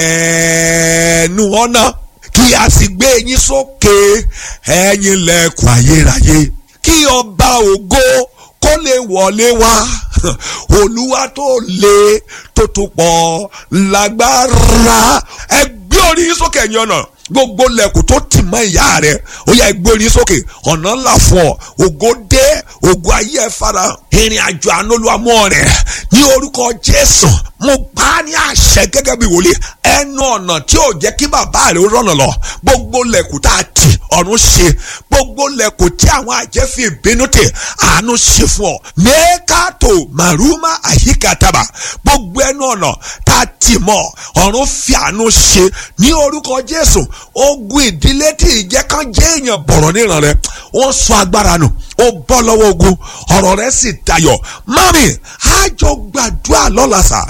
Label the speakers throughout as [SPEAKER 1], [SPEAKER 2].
[SPEAKER 1] ẹnu ọ̀nà kí a sì gbé yín sókè ẹ̀yin lẹ̀kùn ayérayé kí ọba ògo kó lè wọlé wá olúwa tó lè tó tó pọ̀ lágbára ẹ gbé orí yín sókè ẹ̀yin ọ̀nà gbogbo lẹ̀kùn tó tì mọ́ ìyá rẹ̀ ó yá ẹ gbé orí yín sókè ọ̀nà ńlá fún ọ ògo dé ògo ayé ẹ fara ìrìn àjò ànólúwàmọ́ rẹ̀ ní orúkọ jésù mo gbà á ní àṣẹ gẹ́gẹ́ bí wòlíì ẹnu ọ̀nà tí ò jẹ́ kí bàbá rẹ̀ ó rọ̀nà lọ gbogbo lẹ̀kùn tá a tì ọ̀run ṣe gbogbo lẹ̀kùn tí àwọn àjẹfì ìbínú tè àánú ṣe fún ọ mẹ́kàtò màrúmà àyíkàtàbà gbogbo ẹnu ọ̀nà tá a tì mọ́ ọ̀run fi àánú ṣe ní orúkọ jésù ogun ìdílé tí ìjẹ́ kan jẹ́ èèyàn bọ̀rọ̀ níran rẹ̀ wọ́n sọ agbára nù ó bọ́ lọ́wọ́ ogun ọ̀rọ̀ rẹ̀ sì dayọ̀ mami àjọ gbàdúrà lọ́la sà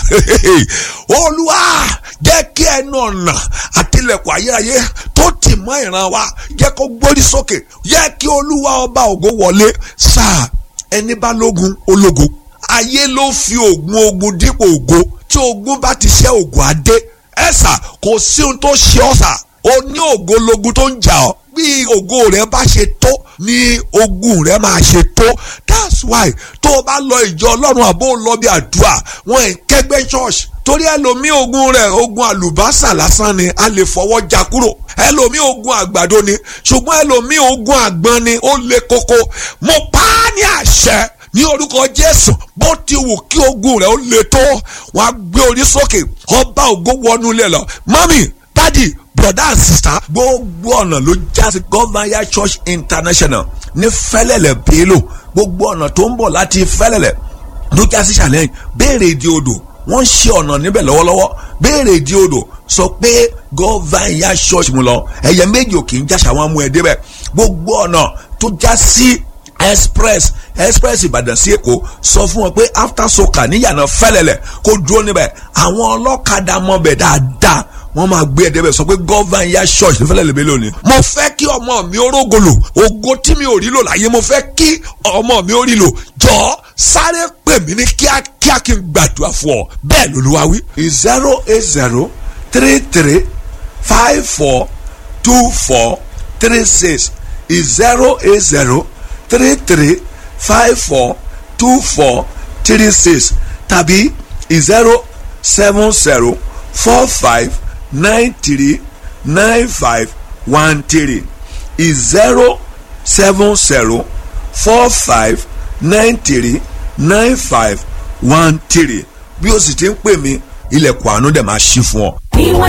[SPEAKER 1] olúwa jẹ́ kí ẹnu ọ̀nà àtìlẹ̀kùn ayérayé tó tì mọ́ ìran wa jẹ́ kó gbórí sókè jẹ́ kí olúwa ọba ògo wọlé sáà ẹni bá lógun ológo ayé ló fi oògùn ogun dípò ògo tí ogun bá ti ṣe oògùn adé ẹ̀sà kò sí ohun tó ṣe ọ́ sà o ní ògo lógun tó ń jà ọ́ bí ògo rẹ bá ṣe tó ní ogun rẹ máa ṣe tó that's why tó o bá lọ ìjọ ọlọ́run àbó lọ bí àdúrà wọn ẹ̀ kẹgbẹ́ church torí ẹlòmíì ogun rẹ ogun àlùbásà lásán ni a lè fọwọ́ já kúrò ẹlòmíì ogun àgbàdo ni ṣùgbọ́n ẹlòmíì ogun àgbọn ni ó le koko mo pa á ní àṣẹ ní orúkọ jésù bó ti wù kí ogun rẹ ó le tó wọn á gbé orí sókè ọba ògo wọnú ilé lọ mọ́mì dádì brother and sister gbogbo ọ̀nà ló já sí governor church international ní fẹ́lẹ́lẹ̀ bélò gbogbo ọ̀nà tó ń bọ̀ láti fẹ́lẹ́lẹ̀ ló já sí challenge béèrè ìdí odò wọ́n ń ṣe ọ̀nà níbẹ̀ lọ́wọ́lọ́wọ́ béèrè ìdí odò sọ pé governor church mu lọ ẹ̀yẹ méjì ò kì í jáṣà wọn mú ẹ débẹ̀ gbogbo ọ̀nà tó já sí express express ìbàdàn sí èkó sọ fún wọn pé after soka níyànà fẹ́lẹ́lẹ̀ kó dúró níbẹ̀ àwọn ọlọ́kadà mọ̀bẹ̀ dáadáa wọ́n máa gbé ẹ̀dẹ́ bẹ̀ sọ pé gọ́van ya church ní fẹ́lẹ́ lèmi lónìí. mo fẹ́ kí ọmọ mi ó rógolo ògo tí mi ò rí lò láyé mo fẹ́ kí ọmọ mi ó rí lò jọ sáré pè mí ní kíákíá kí n gbàdúrà fún ọ bẹ́ẹ̀ lolúwa wí. zero eight zero three three five four two four three six zero eight zero three three five four two four three six tàbí zero seven zero four five nine three nine five one three is zero seven zero four five nine three nine five one three bí o sì ti ń pè mí ilẹ̀kùn àánú dẹ̀ máa ṣí fún ọ.
[SPEAKER 2] ìwọ